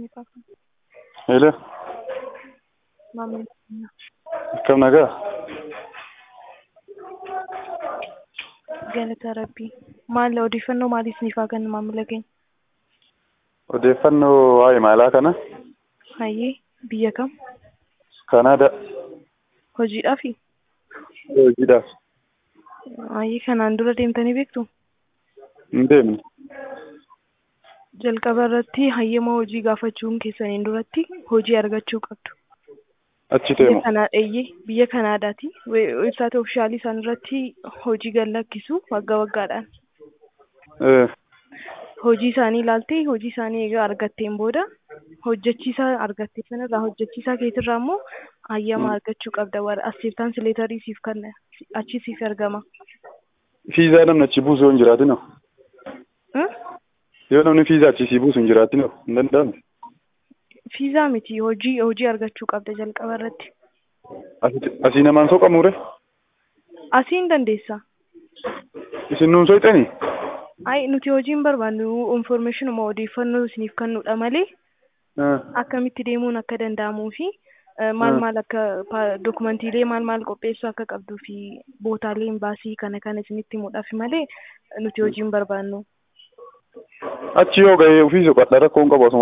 Niqaa Hello, maamila keenya. akkam nagaa? Galata Rabbii. Maal odeeffannoo maaliif niifaa kenna maamila keenya? Odeeffannoo waa'ee maalaa kana? Hayyee biyya kam? Kanaadaa. Hojiidhaafi? Hojiidhaaf. Hayyee kanaan dura deemtanii beektu? Hin deemne. Jalqaba irratti hayyama hojii gaafachuun keessaniin duratti hojii argachuu qabdu. Achi Biyya deemu. kanaa eeyyee biyya Kanaadaati. Websaayit oofishaalii isaan irratti hojii gad lakkisu waggaa waggaadhaan. Eh, Hojii isaanii ilaaltee hojii isaanii egaa argatteen booda hojjechiisaa argatte sanarraa hojjechiisaa keetirraa immoo hayyama argachuu qabda. Warra asseeftaan sileetarii siif kenna achi siif ergama. Fiizaa namni achi buusu yoo hin jiraatin hoo? Hmm? Yoo namni fiizaa achi sii buusu hin jiraatin hoo? Hin danda'amu. Fiizaa miti hojii hojii argachuu qabda jalqaba irratti. Asi- Asii namaan soqamuure? Asii hin dandeessa. Isin nuun soqxanii? Ay nuti hojii hin barbaannu informationuma odeeffannoo isiniif kennuudha malee Eh, akkamitti deemuun akka danda'amuu fi eh, maal Hmm. maal akka pa- dokumantiilee maal maal qopheessuu akka qabduu fi bootaalee baasii kana kana isinitti himuudhaaf malee nuti hojii hin barbaannu. Achi yoo ga'ee ofii soqadha rakkoo hin qabu asuma